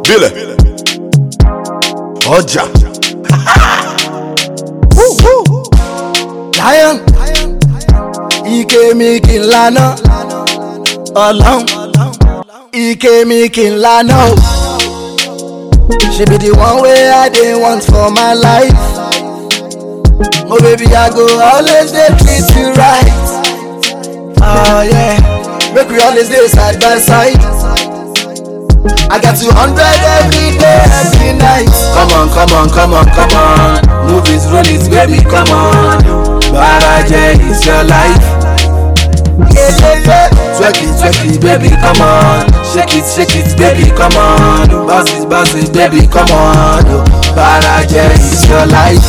Bílẹ̀. Ọjà. lion ike mi kì í lana ọlọ́run ike mi kì í lana o she be the one wey i dey want for my life oh baby i go always dey treat you right oh yeah make we always dey side by side i got two hundred every day every night. Come on, come on, come on, come on. Movies, roll it, baby, come on. Baraje is your life. Yeah, yeah, yeah. Twerk it, twerk it, baby, come on. Shake it, shake it, baby, come on. Bounce it, bounce it, baby, come on. Baraje is your life.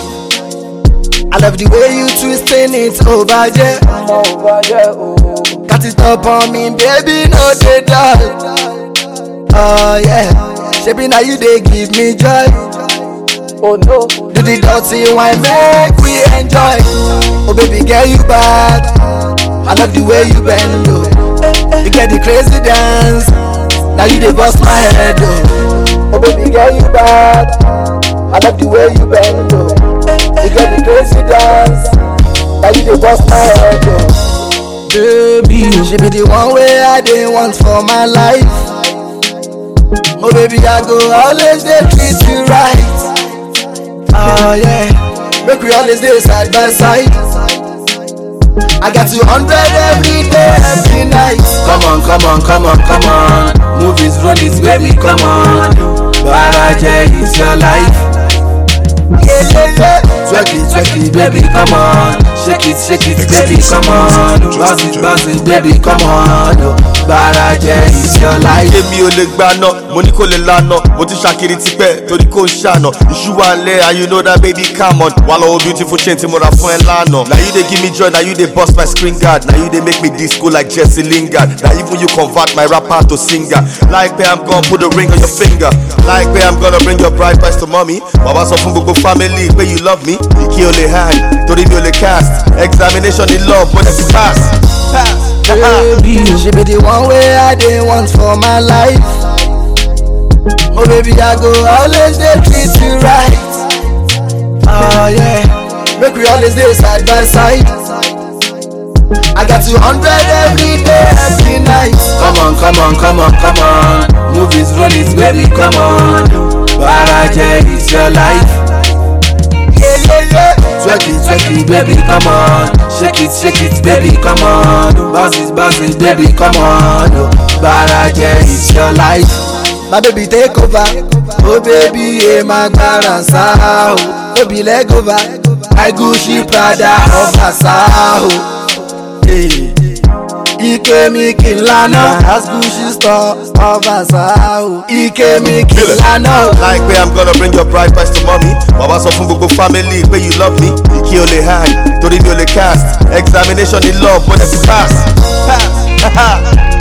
I love the way you twisting it over there. Got it up on me, baby, no dey dull. Oh yeah, shebi now you dey give me joy. Oh no, do the dirty wine make we enjoy. Oh baby, girl you bad. I love the way you bend oh. You get the crazy dance. Now you dey bust my head oh. Oh baby, girl you bad. I love the way you bend oh. You get the crazy dance. Now you dey bust my head oh. Baby, She be the one way I dey want for my life. Oh baby, I go always dey treat you right. Oh yeah, make we always dey side by side. I got two hundred every day, every night. come on, come on, come on, come on. Movies, roll it, baby, come on. Baraje is your life. Yeah, yeah, yeah. Twerk it, twerk it, baby, come on. Shake it, shake it, baby, come on. Bounce it, bounce it, baby, come on. Baraje is your life. Èmi ò lè gbaná, mo ní kò lè lana, mo ti ṣàkiri tipẹ́ torí kò ń ṣàna. Iṣu wa lẹ̀ and you know that baby come on. Wà lọ́wọ́ beautiful chain tí mo ra fún ẹ lánàá. Na you dey give me joy, na you dey burst my screen guard. Na you dey make me disco like Jesse Lingard. Na even you convert my rapper to singer. Láìpẹ́ I'm gonna put a ring on your finger. Láìpẹ́ I'm gonna bring your bride price to mommy. Bàbá sọ fún gbogbo family pé you love me. Ìkí ò lè hang, torí mi ò lè cast. Examination in love, mo dẹ̀ ti pass. Pass. Baby, She be the one way I dey want for my life. Oh baby, I go always dey treat you right. Oh yeah, make we always dey side by side. I got two hundred every day, every night. come on, come on, come on, come on. Movies, roll it, baby, come on. Baraje is your life. Yeah, yeah, yeah. Twerk it, twerk it, baby, come on. Shake it, shake it, baby, come on. Bounce it, bounce it, baby, come on. Baraje is your life. My baby take over. Oh baby, yeah, my gbara o. Baby leg over. I Gucci Prada of Asao. Hey. Ike mi kì í lana. As Gucci store of Asao. Ike mi kì í lana. o. Láìpẹ́ I'm gonna bring your bride price to mommy. Bàbá sọ fún gbogbo family pé you love me. Ìkí ò lè hang, torí mi ò lè cast. Examination in love, mo dẹ̀ ti pass. Pass.